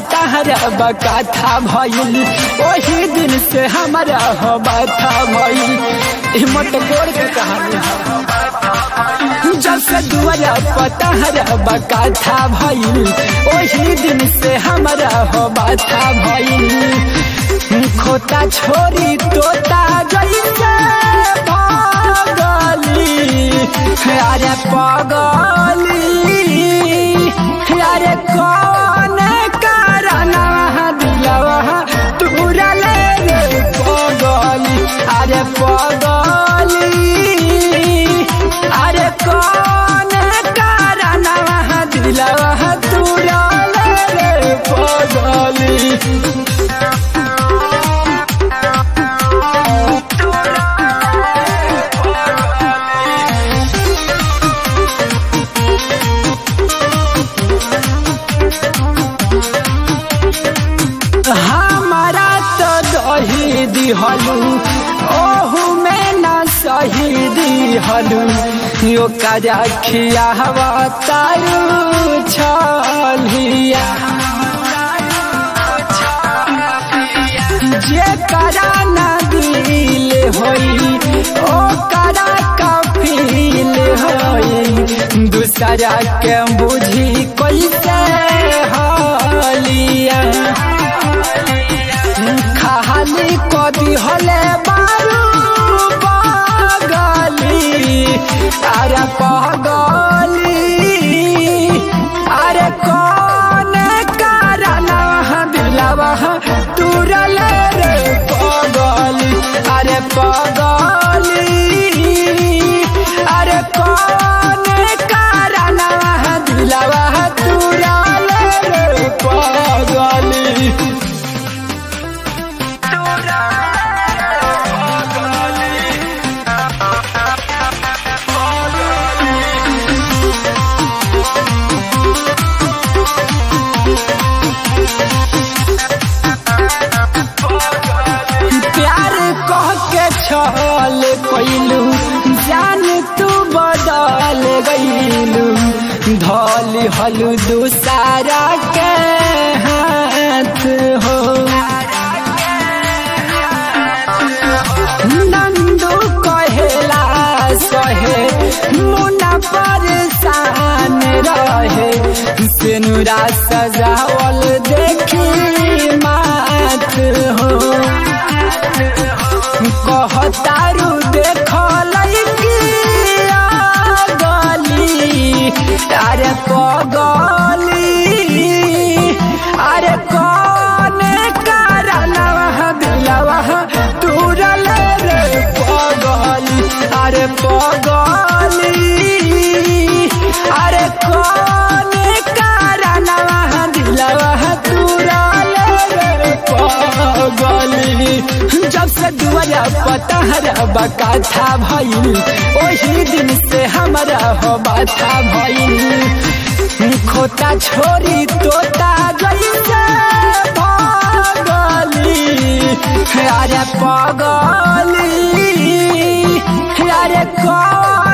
पतहर बकाथा भइल वही दिन से हमारा हो बाथा भइल ई मटकोर के कहानी है जब से दुआरा पतहर बकाथा भइल वही दिन से हमारा हो बाथा भइल खोता छोरी तोता जैसे पागली अरे पागली अरे कौन कारण दिलवा तूरा ले रे पागली अरे पागली अरे कौन कारण दिलवा तूरा ले रे पागली हमारा तो दही दिहलू ओहू में न सही दिहलू यो कजा खियावा तारू छलिया जे करा न दिल होई ओ करा कफील होई दूसरा के बुझी कैसे हालिया खाली कदी हले बारू पागली अरे पागली अरे कौन कारण दिलवा तुरल रे पागली अरे पागली अरे कौन कारण दिलवा तुरल रे पागली प्यार कह के छल कैलू जान तू बदल गईलू धल हलू दूसरा के हाथ हो नंदू कहेला सहे मुना परेशान रहे सिनुरा सजावल देखी मात हो कहतारू देखल गली अरे पगली अरे कौन कारण दिलवा तुरल रे पगली अरे पगली अरे कौन कारण दिलवा तुरल रे पगली जब से दुआरा पतहर बकाथा भइल वही दिन से हमारा हो बाथा भइल खोता छोरी तोता जैसे पागली अरे पागली अरे कौन